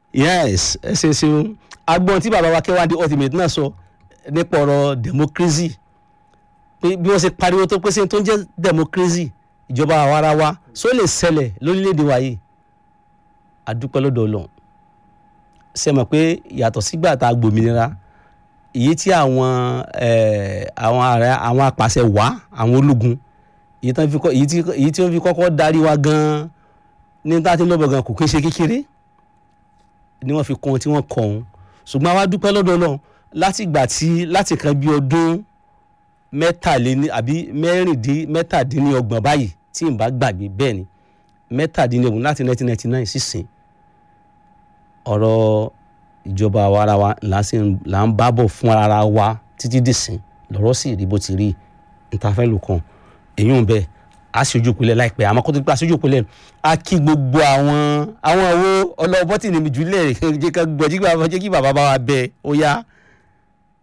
yes ẹ ṣe ṣeun agbọn tí bàbá wa Kéwàndé ultimate náà sọ nípa ọ̀rọ̀ democracy pé bí wọ́n ṣe pariwo tó pèsè tó ń jẹ́ democracy ìjọba àwarawa só lè ṣẹlẹ̀ lórílẹ̀‐èdè wa yìí àdúpẹ́ lọ́dọ̀ Ọlọ́run ṣe mọ̀ pé yàtọ̀ sígbà tá a gbòmìnira èyí tí àwọn eh, àwọn ààrẹ àwọn apàṣẹ wá àwọn ológun èyí tí wọ́n fi kọ́- èyí tí- èyí tí wọ́n fi kọ́kọ́ darí wa gan-an ní tá a ti ń lọ́bọ̀ gan kò kí ń ṣe kékeré ni wọ́n fi kọ́ ohun tí wọ́n kọ́ ohun ṣùgbọ́n àwa dúpẹ́ lọ́dọ̀ Ọlọ́run láti ìgbà tí láti kan bí ọdún mẹ́tàléní àbí mẹ́rìndín mẹ́tàdínlọ́gbọ̀n báyìí tí n bá gbàgbé bẹ́ẹ̀ ni mẹ́tàdínlọ́gbọ̀n láti 1999 sísìn ọ̀rọ̀ ìjọba àwarawa là ń sìn- là ń bá bọ̀ fún ara wa títí dìsìn lọ́rọ̀ sì rí bó ti rí ntàfẹ́ lò kàn èyí ń bẹ a sì ojú ìpínlẹ̀ láìpẹ́ àmọ́ kó tó gbà sójú ìpínlẹ̀ a kí gbogbo àwọn àwọn owó ọlọ́wọ́ bọ́tì ní mi jùlẹ̀ jẹ́ ká gbọ́ jẹ́ kí bàbá- jẹ́ kí bàbá bá wa bẹ ó yá